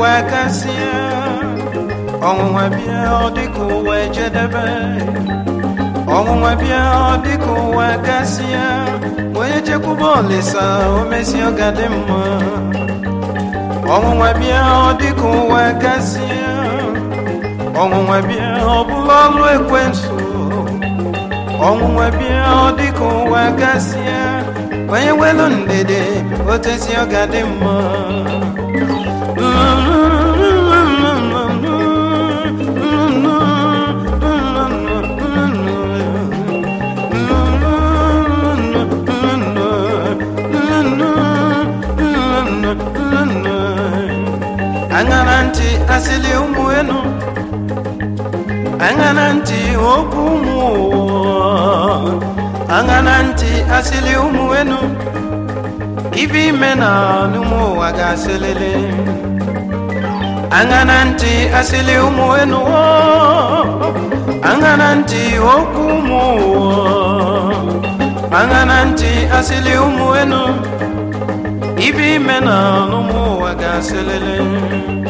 ụwa kasịa ọnwụnwa bịa ọ dịka ụwa ejedebe ọnwụnwa bịa ọ dịka ụwa gasịa onye chekwuba olisa o mesi ọ ga dị mma ọnwụnwa bịa ọ dịka ụwa gasịa ọnwụnwa bịa ọ bụla ọlụ ekwensu ọnwụnwa bịa ọ dịka ụwa gasịa onye welu ndede otesi ọ ga dị mma aṅara ntị asịlị ụmụ enu aṅara ntị okwu ụmụ ụwa aṅara ntị asịlị ụmụ enu ife ime na n'ụmụ ụwa ga-asịlịlị aṅara ntị asịlị ụmụ enu aṅara ntị okwu ụmụ ụwa aṅara ntị asịlị ụmụ enu ife ime na n'ụmụ ụwa ga-asịlịlị